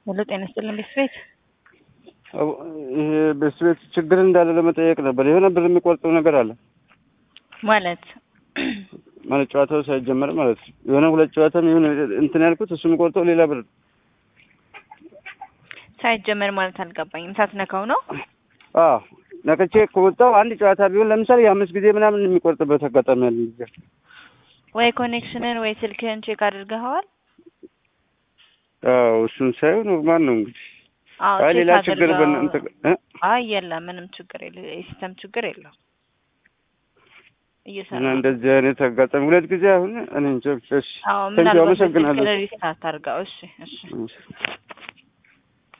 ሄሎ ጤና ይስጥልን ቤት ቤት ይሄ በስ ቤት ችግር እንዳለ ለመጠየቅ ነበር። የሆነ ብር የሚቆርጠው ነገር አለ ማለት ማለት ጨዋታው ሳይጀመር ማለት ነው። የሆነ ሁለት ጨዋታም የሆነ እንትን ያልኩት እሱ የሚቆርጠው ሌላ ብር ሳይጀመር ማለት አልገባኝም። ሳትነካው ነው? አዎ ነክቼ ከወጣው አንድ ጨዋታ ቢሆን ለምሳሌ የአምስት ጊዜ ምናምን የሚቆርጥበት አጋጣሚ አለ። ነገር ወይ ኮኔክሽንን ወይ ስልክህን ቼክ አድርገኸዋል? አዎ እሱን ሳይሆን ኖርማል ነው እንግዲህ። አዎ አይ ቼክ ሌላ ችግር አድርገው። በእናንተ እ? አይ የለም ምንም ችግር የለ የሲስተም ችግር የለው እየሰራ እና ነው። እንደዚህ አይነት አጋጣሚ ሁለት ጊዜ አሁን እኔ እንጃ ብቻ እሺ አዎ ቴንኪው ምናልባት አመሰግናለሁ። ስልክ ሪስታርት አድርገው። እሺ እሺ እሺ